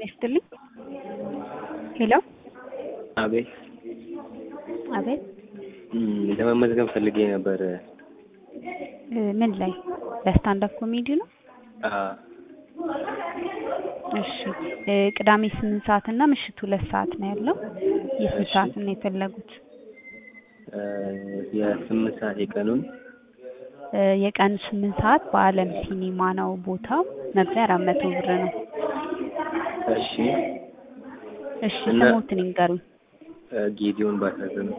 ይስጥልኝ። ሄሎ አቤት አቤት እም፣ ለመመዝገብ ፈልጌ ነበር። እ ምን ላይ ለስታንዳፕ ኮሜዲ ነው? አዎ እሺ እ ቅዳሜ ስምንት ሰዓት እና ምሽት ሁለት ሰዓት ነው ያለው። የስንት እሺ። ሰዓት ነው የፈለጉት? እ የስምንት ሰዓት የቀኑን እ የቀን ስምንት ሰዓት በአለም ሲኒማ ነው ቦታው። መግቢያ አራት መቶ ብር ነው። እሺ። እሺ እና- ስሞትን ይንገሩኝ። እ ጌዲዮን ባሳዝነው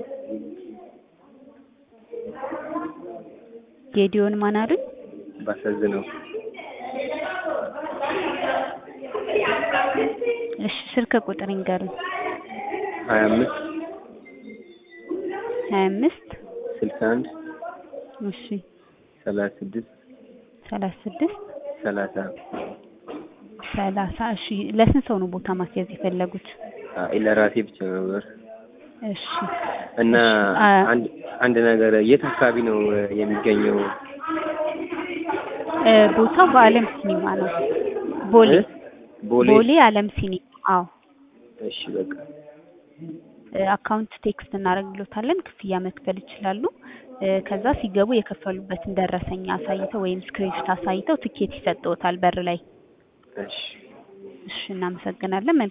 ጌዲዮን ማን አሉኝ? ባሳዝነው እሺ ስልክ ቁጥር ይንገሩኝ። ሀያ አምስት ሀያ አምስት ስልሳ አንድ እሺ ሰላሳ ስድስት ሰላሳ ስድስት ሰላሳ ሰላሳ እሺ ለስንት ሰው ነው ቦታ ማስያዝ የፈለጉት? አይ ለራሴ ብቻ ነበር እሺ እና አ- አንድ አንድ ነገር የት አካባቢ ነው እ የሚገኘው? እ ቦታው በአለም ሲኒማ ነው። ቦሌ እ? ቦሌ ቦሌ አለም ሲኒማ። አዎ እሺ በቃ እ አካውንት ቴክስት እናደርግሎታለን። ክፍያ መክፈል ይችላሉ። እ ከዛ ሲገቡ የከፈሉበትን ደረሰኝ አሳይተው ወይም ስክሪንሾት አሳይተው ትኬት ይሰጥዎታል በር ላይ። እሺ እሺ እናመሰግናለን። መልካም